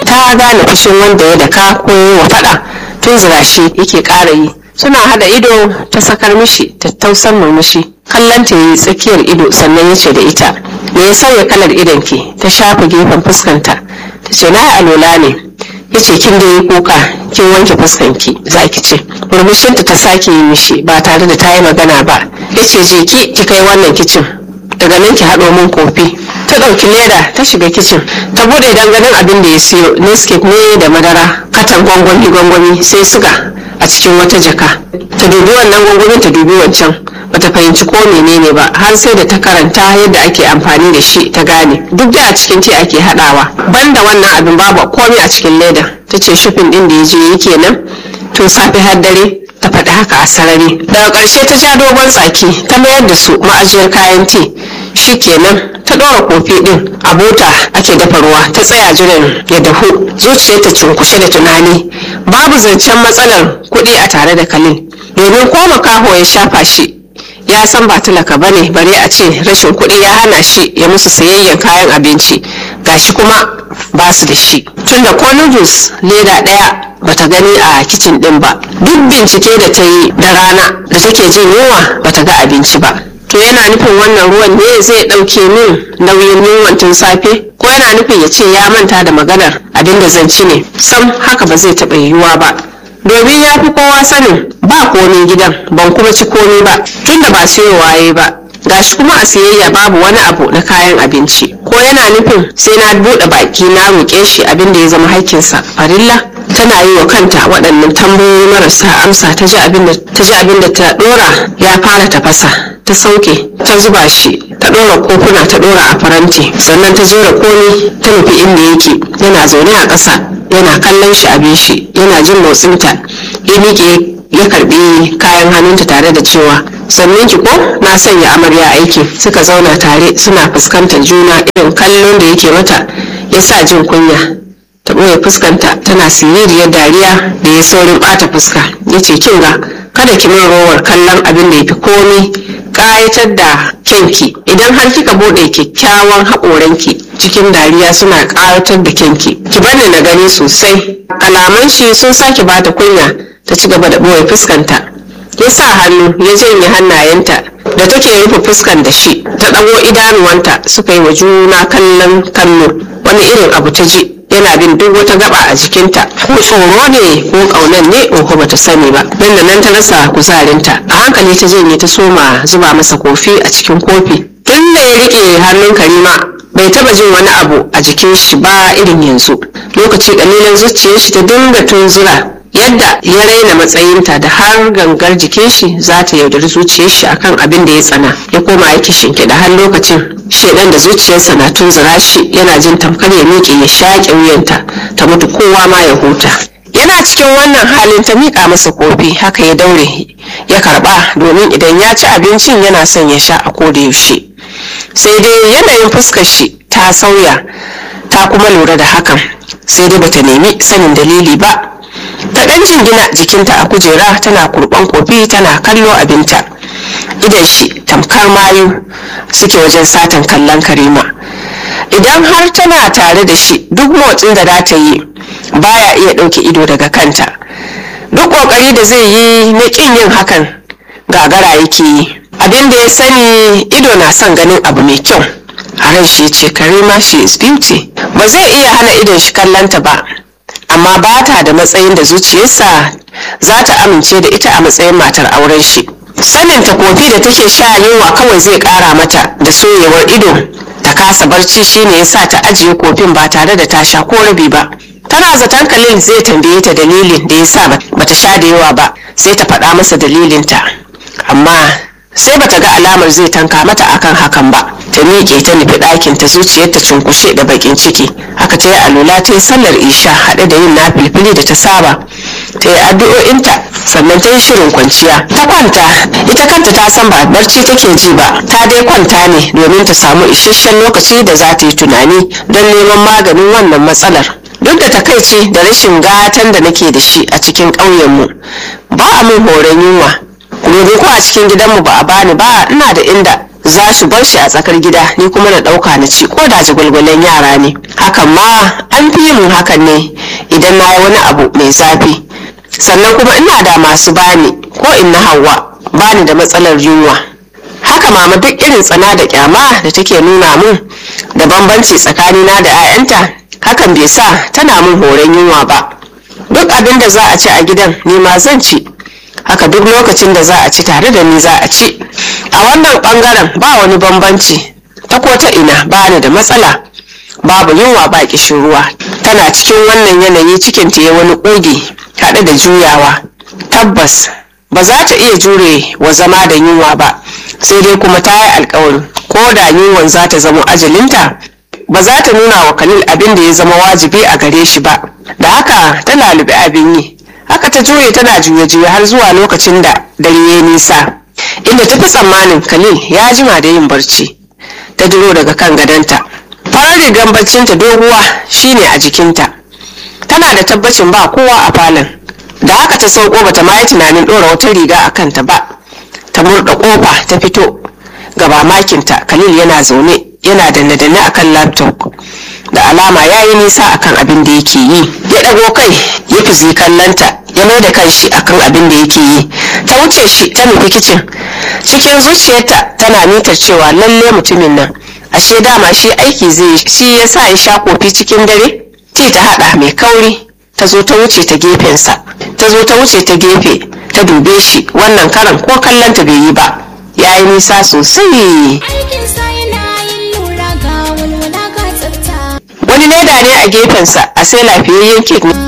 ta gane fushin wanda ya daka ko ya wa faɗa tun zira shi yake ƙara yi suna hada ido ta sakar mishi tattausan murmushi kallon ta yi tsakiyar ido sannan ya ce da ita me ya sauya kalar idon ki ta shafa gefen fuskanta ta ce na alola ne ya ce kin da yi kuka kin wanke fuskanki za ki ce murmushinta ta sake yi mishi ba tare da ta yi magana ba ya ce je ki ki kai wannan kicin daga nan ki haɗo min kofi ta ɗauki leda ta shiga kicin ta buɗe danganin abin da ya siyo nescape ne da madara katan gwangwani gwangwani sai suga a cikin wata jaka ta dubi wannan gwangwamin ta dubi wancan bata fahimci ko menene ba har sai da ta karanta yadda ake amfani da shi ta gane duk da a cikin ti ake haɗawa banda wannan abin babu komai a cikin leda ta ce shufin ɗin da ya je yake nan tun safe har dare ta faɗi haka a sarari daga ƙarshe ta ja dogon tsaki ta mayar da su ma'ajiyar kayan ti shi kenan ta ɗora kofi ɗin a bota ake dafa ruwa ta tsaya jiran ya dahu zuciyarta cunkushe da tunani babu zancen matsalar kuɗi a tare da kalil domin ko makaho ya shafa shi ya san ba talaka ba ne bare a ce rashin kuɗi ya hana shi ya musu sayayyan kayan abinci gashi kuma ba su da shi tunda ko noodles leda ɗaya bata gani a kicin ɗin ba duk bincike da ta yi da rana da take jin yunwa bata ga abinci ba to yana nufin wannan ruwan ne zai ɗauke min nauyin yunwan tun safe ko yana nufin ya ce ya manta da maganar abin da zan ci ne sam haka ba zai taɓa yiwuwa ba domin ya fi kowa sanin ba komi gidan ban kuma ci komi ba tunda ba siyo waye ba gashi kuma a siyayya babu wani abu na kayan abinci ko yana nufin sai na buɗe baki na roƙe shi abin da ya zama haƙƙinsa farilla tana yi wa kanta waɗannan tambayoyi marasa amsa ta ji abin da ta ji abin da ta ɗora ya fara tafasa ta sauke ta zuba shi ta ɗora kofuna ta ɗora a faranti sannan ta jera komi ta nufi inda yake yana zaune a ƙasa yana kallon shi abin shi yana jin motsinta ya miƙe ya karbi kayan hannunta tare da cewa sannan ki ko na sanya amarya aiki suka zauna tare suna fuskantar juna irin kallon da yake mata ya sa jin kunya ta ɓoye fuskanta tana siririyar dariya da ya saurin ɓata fuska ya ce kin ga kada ki min rowar kallon abin da ya fi komi ƙayatar da kyanki idan har kika buɗe kyakkyawan haƙoranki cikin dariya suna ƙayatar da kyanki ki bani na gani sosai kalaman shi sun sake bata kunya ta ci gaba da ɓoye fuskanta ya sa hannu ya janye hannayenta da take rufe fuskan da shi ta ɗago idanuwanta suka yi wa juna kallon kallo wani irin abu ta ji yana bin duk wata gaba a jikinta ko tsoro ne ko ƙaunan ne ko ba ta sani ba nan da nan ta rasa kuzarinta a hankali ta janye ta soma zuba masa kofi a cikin kofi tun da ya riƙe hannun karima bai taba jin wani abu a jikin shi ba irin yanzu lokaci kalilan zuciyar shi ta dinga tunzura yadda ya raina matsayinta da har gangar jikin shi za ta yaudari zuciyar shi akan abin da ya tsana ya koma yake shinkiɗa har lokacin shedan da zuciyarsa na tunzura shi yana jin tamkar ya miƙe ya shaƙe wuyanta ta mutu kowa ma ya huta yana cikin wannan halin ta miƙa masa kofi haka ya daure ya karɓa domin idan ya ci abincin yana son ya sha a koda yaushe sai dai yanayin fuskar shi ta sauya ta kuma lura da hakan sai dai bata nemi sanin dalili ba ta ɗan jingina jikinta a kujera tana kurban kofi tana kallo abinta idan shi tamkar mayu suke wajen satan kallon karima idan har tana tare da shi duk motsin da za ta yi baya iya ɗauke ido daga kanta duk ƙoƙari da zai yi na ƙin yin hakan gagara yake yi abin da ya sani ido na son ganin abu mai kyau a ran shi ce karima she is beauty ba zai iya hana idon shi kallonta ba amma ba ta da matsayin da zuciyarsa za ta amince da ita a matsayin matar auren shi sanin ta kofi da take sha yunwa kawai zai kara mata da soyewar ido ta kasa barci shine ya sa ta ajiye kofin ba tare da ta sha ko rabi ba tana zaton kalil zai tambaye ta dalilin da ya sa bata sha da yawa ba sai ta faɗa masa dalilinta amma sai bata ga alamar zai tanka mata akan hakan ba ta miƙe ta nufi ɗakin ta zuciyar ta cunkushe da bakin ciki haka ta yi alula ta yi sallar isha haɗe da yin nafilfili da ta saba ta yi addu'o'inta sannan ta yi shirin kwanciya ta kwanta ita kanta ta san ba barci take ji ba ta dai kwanta ne domin ta samu isasshen lokaci da za ta yi tunani don neman maganin wannan matsalar duk da takaici da rashin gatan da nake da shi a cikin ƙauyenmu ba a min horon yunwa gobe ko a cikin gidanmu ba a bani ba ina da inda za su bar shi a tsakar gida ni kuma na ɗauka na ci ko da jagwalgwalen yara ne hakan ma an fi yin hakan ne idan na yi wani abu mai zafi sannan kuma ina da masu bani ko in na hawa bani da matsalar yunwa haka mama duk irin tsana da kyama da take nuna mun da bambanci tsakanina da 'ya'yanta hakan bai sa tana mun horon yunwa ba duk abin da za a ci a gidan ni ma zan ci haka duk lokacin da za a ci tare da ni za a ci a wannan bangaren ba wani bambanci ta ko ta ina ba ni da matsala babu yunwa ba kishin ruwa tana cikin wannan yanayi cikin ta ya wani ƙugi haɗe da juyawa tabbas ba za ta iya jure wa zama da yunwa ba sai dai kuma ta yi alkawarin ko da yunwan za ta zama ajalinta ba za ta nuna wa khalil abin da ya zama wajibi a gare shi ba da haka ta lalubi abin yi haka ta juye tana juye-juye har zuwa lokacin da dare ya nisa inda ta fi tsammanin khalil ya jima da yin barci ta duro daga kan gadonta farar rigar barcinta doguwa shine a jikinta tana da tabbacin ba kowa a falon da haka ta sauko bata ma yi tunanin ɗora wata riga a kanta ba ta murda kofa ta fito ga mamakinta khalil yana zaune yana danne-danne akan laptop da alama ya yi nisa akan abin da yake yi ya ɗago kai ya fi kallanta ya mai da kanshi akan abin da yake yi ta wuce shi ta nufi kicin cikin zuciyarta tana mitar cewa lalle mutumin nan ashe dama shi aiki zai shi ya sa ya sha kofi cikin dare ti ta haɗa mai kauri ta zo ta wuce ta gefensa ta zo ta wuce ta gefe ta dube shi wannan karan ko kallonta bai yi ba ya yi nisa sosai wani leda ne a gefensa a sai lafiyayyen kek